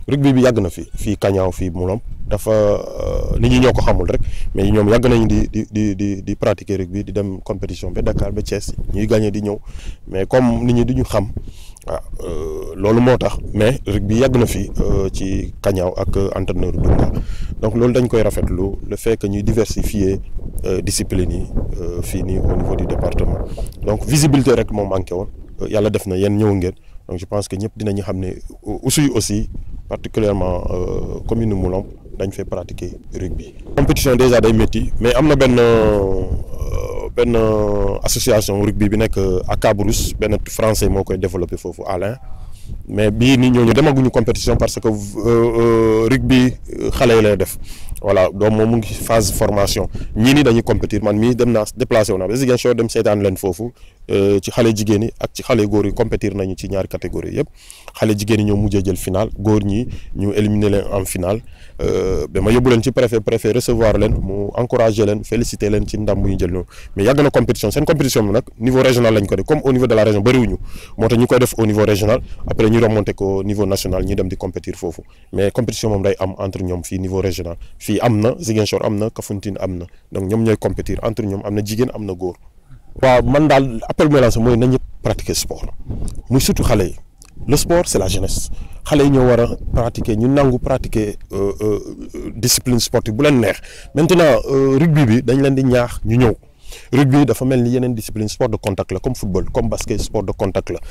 rugby bi yàgg na fi fii Kañaaw fii Moulom dafa nit ñi ñoo ko xamul rek mais ñoom yàgg nañu di di di di di pratiquer rugby di dem compétition ba Dakar ba Thiès ñuy gagné di ñëw mais comme nit ñi di ñu xam waaw loolu moo tax mais rugby yàgg na fi ci Kañaaw ak entraîneur Dunga donc loolu dañ koy rafetlu le fait que ñuy diversifier discipline yi fii nii au niveau du département donc visibilité rek moo manqué woon yàlla def na yéen ñëw ngeen donc je pense que ñëpp dinañu xam ne Oussouye aussi particulièrement commune Moulom dañ fay pratiquer rugby. compétition déjà day métti mais am na benn benn association rugby bi nekk à Cabrousse benn français moo koy développé foofu Alain mais bii nii ñooñu demaguñu compétition parce que rugby xale yi lay def voilà donc moom mu ngi phase formation ñii nii dañuy compétir man mii dem naa déplacé wu naa ba Ziguinchor dem seetaan leen foofu ci xale jigéen yi ak ci xale góor yi compétir nañu ci ñaari catégorie yëpp xale jigéen yi ñoo mujjee jël final góor ñi ñu éliminer leen en final ba ma yóbbu leen ci préfet préfet recevoir leen mu encourager leen féliciter leen ci ndam bu ñu jël noonu mais yàgg na compétition seen compétition bi nag niveau régional lañ ko def comme au niveau de la région bëriwuñu moo tax ñu koy def au niveau régional après ñu remonté ko niveau national ñu dem di compétir foofu mais compétition moom day am entre ñoom fii niveau régional fii am na Ziguinchor am na Kafountine am na donc ñoom ñooy compétir entre ñoom am na jigéen am na góor. waaw man daal appel mooy lancé mooy na ñëpp pratiquer sport muy surtout xale yi le sport c'est la jeunesse xale yi ñoo war a pratiquer ñu nangu pratiquer discipline sportive bu leen neex maintenant rugby bi dañ leen di ñaax ñu ñëw. rugby dafa mel ni yeneen discipline sport de contact la comme football comme basket sport de contact la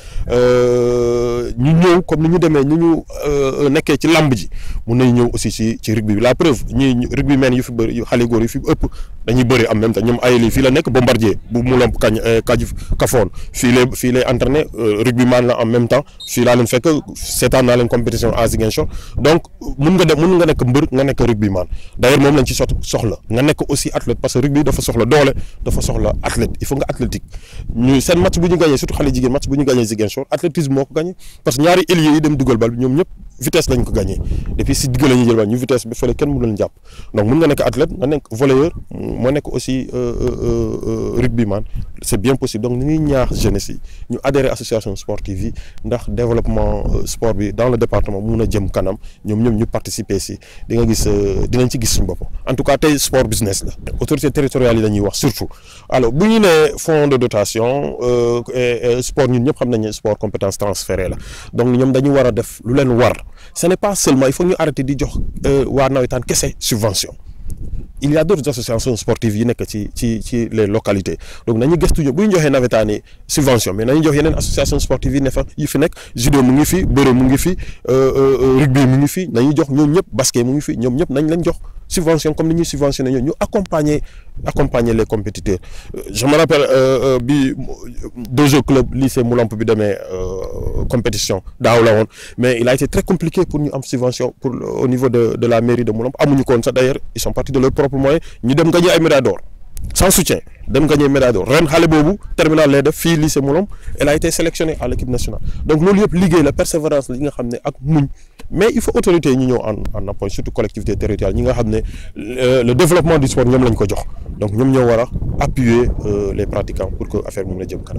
ñu ñëw comme ni ñu demee ñu ñu nekkee ci lamb ji mun nañu ñëw aussi ci ci rugby bi la preuve ñi rugby men yu fi bëri xale góor yu fi ëpp dañuy bëri en même temps ñoom ay lii fii la nekk bombardier bu mu lomp kañ kaj kafoon fii lay fii lay entraîné rugby man la en même temps fii laa leen fekk seetaan naa leen compétition à Ziguinchor donc mun nga dem mun nga nekk mbër nga nekk rugby man d'ailleurs moom lañ ci sot soxla nga nekk aussi athlète parce que rugby dafa soxla doole dafa soxla athlète il faut nga athlétique ñu seen match bu ñu gagné surtout xale jigéen match bu ñu gagné Ziguinchor athlétisme moo ko gagné parce que ñaari ailier yi dem dugal bal bi ñoom ñëpp vitesse lañ ko gagné depuis si digg la ñuy jël bal ñu vitesse bi fële kenn mënu leen jàpp donc mun nga nekk athlète nga nekk volleyeur moo nekk aussi rugbyman c'est bien possible donc ñu ngi ñaax jeunesse yi ñu adhérer association sportive yi ndax développement sport bi dans le département mun a jëm kanam ñoom ñoom ñu participer si di nga gis dinañ ci gis suñu bopp en tout cas tey sport business la autorité territoriale yi la ñuy wax surtout alors bu ñu nee fonds de dotation sport ñun ñëpp xam nañ ne sport compétence transférée la donc ñoom dañu war a def lu leen war ce n'est pas seulement il faut ñu arrêter di jox waa nawetaan kese subvention il y a d'autres associations sportives yi nekk ci ci ci les localités donc nañu gëstu ñu bu ñu joxee nawetaan yi subvention mais nañu jox yeneen association sportive yi ne fa yi fi nekk judo mu ngi fi bëre mu ngi fi rugby mu ngi fi nañu jox ñoom ñëpp basket mu ngi fi ñoom ñëpp nañ leen jox subvention comme ni ñuy subventionné ñoo ñu accompagner accompagner les compétiteurs je me rappelle bi Dojo club lycée Moulamp bi demee compétition daaw la woon mais il a été très compliqué pour ñu am subvention pour au niveau de de la mairie de Moulamp amuñu ko woon sax d'ailleurs ils sont partis de leur propre moyen ñu dem gagner ay médailles d'or sans soutien dem gagner médaille d'or ren xale boobu terminal lay def fii lycée Moulamp elle a été sélectionnée à l'équipe nationale donc loolu yëpp liggéey la persévérance la yi nga xam ne ak muñ mais il faut autorité yi ñu ñëw en en appui surtout collectivité territoriale ñi nga xam ne le développement du sport ñoom lañ ko jox donc ñoom ñoo war a appuyer les pratiquants pour que affaire bi mën a jëm kanam